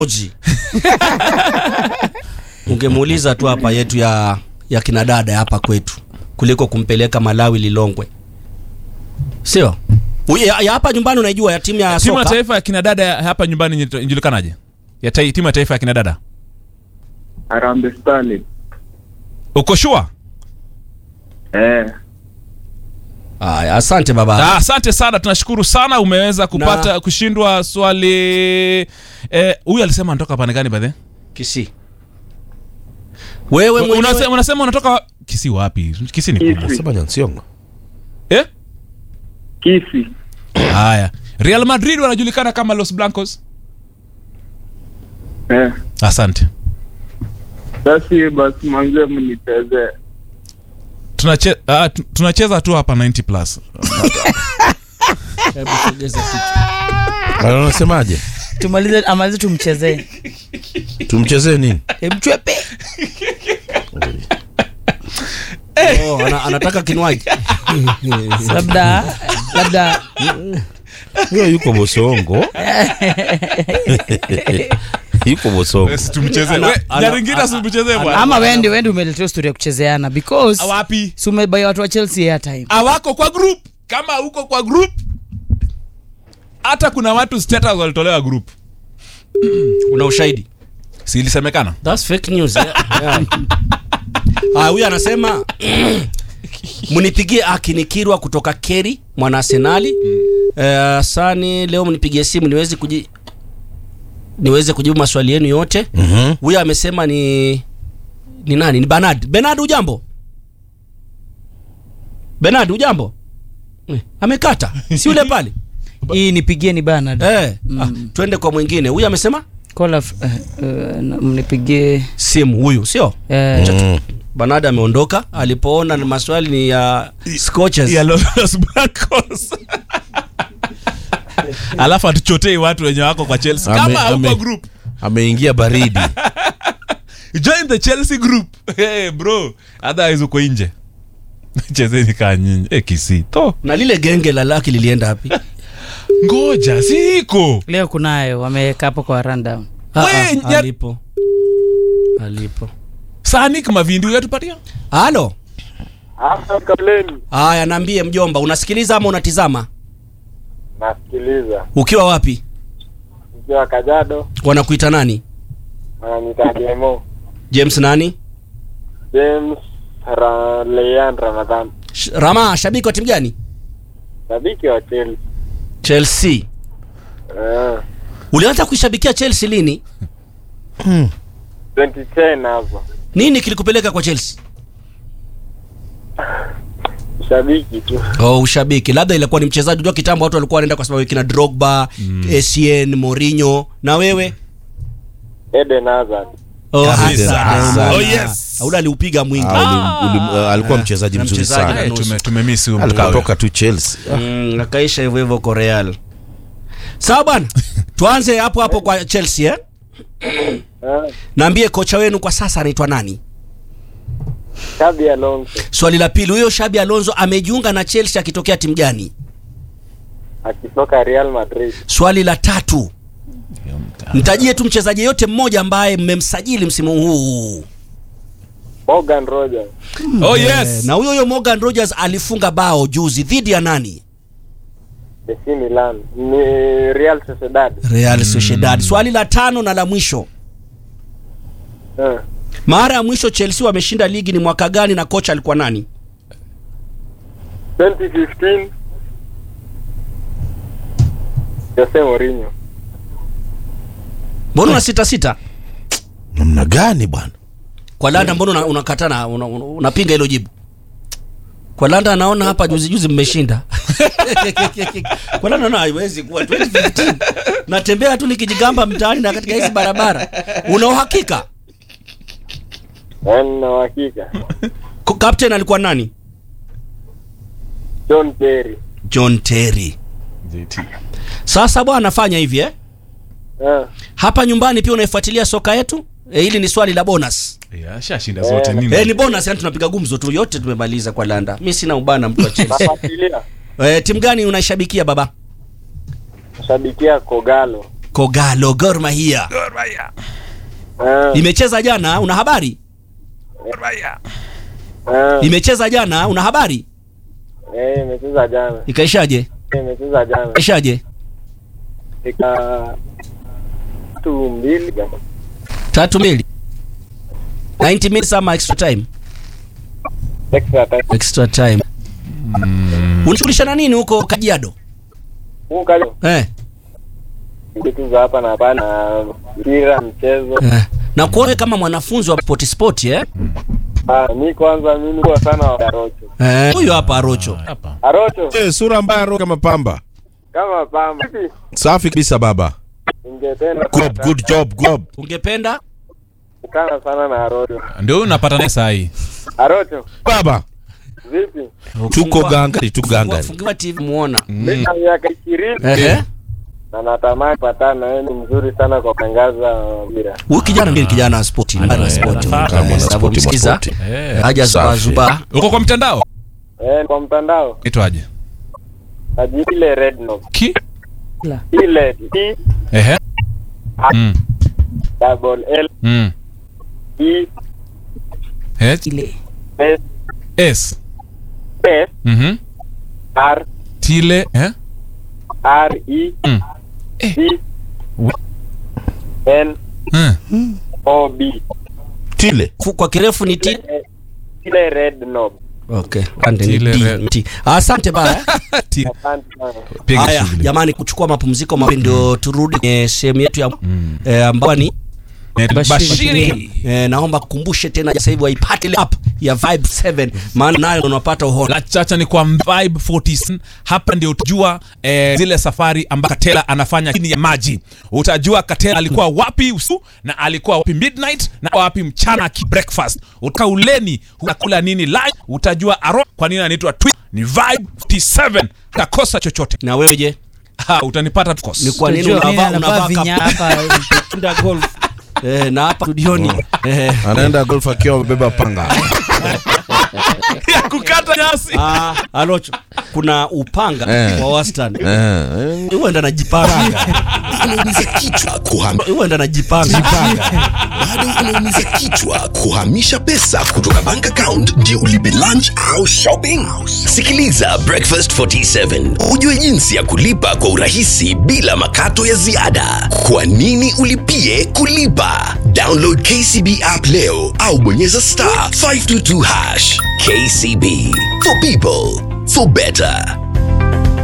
Oji. Ungemuuliza tu hapa yetu ya ya kina dada hapa kwetu kuliko kumpeleka Malawi Lilongwe, sio Uye- ya, ya hapa nyumbani. Unaijua ya timu ya timu ya soka taifa ya kina dada hapa nyumbani inaitwa- inajulikanaje ya tai- timu ya taifa ya kina dada Harambee Starlets. uko shua Eh, Aya, asante baba. Ah, asante sana tunashukuru sana umeweza kupata Na- kushindwa swali eh, huyu alisema anatoka pande gani badhe Kisi wewe mwenyewe unasema, unasema unatoka kisi wapi kisi ni kubwa Kisi. Sema Nyansiongo. eh? Kisi. haya real madrid wanajulikana kama los blancos Eh. asante Basi basi manze mnichezee. Tunache, ah, tu- tunacheza tu hapa 90 plus Hebu sogeza kichwa. Wale Unasemaje? tumalize amalize tumchezee Tumchezee nini? mchwepe Oh, ana, anataka kinywaji labda labda Huyo yuko Bosongo. yuko Bosongo. tumcheze Ana- We, ana- Nyaringita si tumcheze bwana ama wende wende umeletea story ya kuchezeana because wapi si umebai watu wa chelsea airtime awako kwa group kama uko kwa group hata kuna watu status walitolewa group una ushahidi si ilisemekana That's fake news. Yeah. Yeah. Ah, huyu anasema mnipigie akinikirwa kutoka Keri mwana Arsenali. Eh, sani leo mnipigie simu niweze kuji niweze kujibu maswali yenu yote. Mhm. Huyu amesema ni ni nani? Ni Bernard. Bernard ujambo? Bernard ujambo? Eh, Amekata. Si yule pale? hii nipigie ni Bernard Eh, ah, twende kwa mwingine. Huyu amesema call of, uh, uh, mnipigie simu huyu, sio? uh, Mm. Bernard ameondoka alipoona ni maswali ni ya scotches. ya los blancos alafu atuchotei watu wenye wako kwa chelsea Ame- kama hauko ame- group Ameingia baridi. join the chelsea group hey, bro otherwise uko nje chezeni kaa nyinyi hey, kisi to na lile genge la laki lilienda wapi? ngoja siko leo kunayo wameweka hapo kwa rundown Ah, We, ah, nya- alipo alipo. sanik mavindi uyatupatia Halo, Hapa kableni. haya, naambie mjomba, unasikiliza ama unatizama? Nasikiliza. Ukiwa wapi? Nikiwa Kajado, Wanakuita nani? wananiita Demo. James nani? James Ra Leyan Ramadhan. Sh Rama, shabiki wa timu gani? Shabiki wa Chelsea. Chelsea. Eh. Ulianza kuishabikia Chelsea lini? 2010 hapo. Nini kilikupeleka kwa Chelsea? Shabiki tu. Oh, ushabiki. Labda ilikuwa ni mchezaji. Unajua kitambo watu walikuwa wanaenda kwa sababu kina Drogba, mm. Essien, Mourinho na wewe? Eden Hazard. Oh, Kabisa. Hazard. Hazard. Oh, yes. Ule aliupiga mwingi. Ah, uli- uli- uh, alikuwa mchezaji na mzuri mchezaji sana. na nusu. tumemisi Alitoka tu Chelsea. Mm, akaisha hivyo hivyo kwa Real. Sawa bwana, tuanze hapo hapo kwa Chelsea eh? Eh. Naambie kocha wenu kwa sasa anaitwa nani? Xabi Alonso Swali la pili, huyo Shabi Alonso amejiunga na Chelsea akitokea timu gani? akitoka Real Madrid. Swali la tatu, mtajie tu mchezaji yote mmoja ambaye mmemsajili msimu huu. Morgan Rogers. oh Eh, yes na huyo huyo Morgan Rogers alifunga bao juzi dhidi ya nani? AC Milan. Ni Real Sociedad. Real Sociedad. Swali la tano na la mwisho, Eh. mara ya mwisho Chelsea wameshinda ligi ni mwaka gani na kocha alikuwa nani? 2015 Jose Mourinho. Mbona una sita sita? Namna gani bwana? Kwa Landa mbona una- unakataa na una, una, unapinga hilo jibu? Kwa Landa anaona hapa juzi juzi mmeshinda. Kwa Landa naona haiwezi kuwa 2015. Natembea tu nikijigamba mtaani na katika hizi barabara. Una uhakika? Yaani na uhakika. Ko- Captain alikuwa nani? John Terry. John Terry. Sasa bwana fanya hivi eh? Eh. Hapa nyumbani pia unaifuatilia soka yetu? E, hili ni swali la bonus. Yeah, shashinda zote nini Eh, ni bonus yani tunapiga gumzo tu yote tumemaliza kwa Landa. Mimi sina ubana mtu wa Chelsea. Nafuatilia. Eh, timu gani unaishabikia baba? Nashabikia Kogalo. Kogalo Gor Mahia Gor Mahia. Eh, imecheza jana, una habari? Gor Mahia. eh, Imecheza jana, una habari? eh, imecheza jana. Ikaishaje? Imecheza jana. Ikaishaje? Ika tatu mbili. Tatu mbili. 90 minutes ama extra time? Extra time. Extra time. Unashughulisha na nini huko Kajiado? Huu kalio. Eh. Vitu za hapa na pale na mpira, mchezo. eh. Na kuone kama mwanafunzi wa sport sport eh? Ah, mi kwanza mimi kwa sana wa Arocho. Eh, huyo hapa Arocho. Hapa. Arocho Eh, sura mbaya ro kama pamba. kama pamba. Vipi? Safi kabisa baba. Ningependa Good, good job, good. Ungependa? kukana sana na Arocho. Ndio huyu unapata naye saa hii. Arocho, Baba, vipi? tuko gangari, tuko Fungua, gangari. fungua TV muona. Mimi na miaka ishirini Eh. na natamani patana na wewe, ni mzuri sana kwa kutangaza mpira. Huyu kijana ni kijana wa sport, ni wa sport. anafaa. Kama mwana spoti, Msikiza. mwana spoti. Eh. Haja zuba Safi. zuba. Uko kwa mtandao? Eh, kwa mtandao Itwaje? ajile red knob Ki? ile T Ehe. Mm. double L Mm. E H ile S S. S Mhm. R Tile, eh? R E Mm. C Wa- N Mm. O B Tile. Fu- Kwa kirefu ni T. Eh, ile red knob. Okay. Ande ni Tile D, red. T. Asante baya. Ti- Asante sana. Piga Haya, shughuli. jamani kuchukua mapumziko mafupi ndio turudi kwenye sehemu yetu ya eh, ambayo ni Net- Bashiri. Bashiri. eh, naomba kukumbushe tena sasa hivi waipate ile app ya Vibe 7 maana nayo unapata uhondo. la chacha ni kwa Vibe 47 hapa ndio utajua eh, zile safari ambazo Katela anafanya chini ya maji. Utajua Katela alikuwa wapi usiku na alikuwa wapi midnight na wapi mchana ki breakfast. Utaka uleni unakula nini lunch, utajua aro kwa nini anaitwa Twi. Ni Vibe 47 takosa chochote. Na wewe je? Ha, utanipata tukos. Ni kwa nini Tujue nini unavaa anavaa unavaa vinya kaptula hapa golf? Eh, na hapa studioni eh, Anaenda golf akiwa amebeba panga. ya kukata nyasi. ah, Alocho kuna upanga Eh. wa wastani. Eh, eh. Huenda najipanga. unaumiza kichwa kuham... Huenda najipanga. bado unaumiza kichwa kuhamisha pesa kutoka bank account ndio ulipe lunch au shopping sikiliza breakfast 47 ujue jinsi ya kulipa kwa urahisi bila makato ya ziada kwa nini ulipie kulipa download kcb app leo au bonyeza star 522 hash kcb for people for better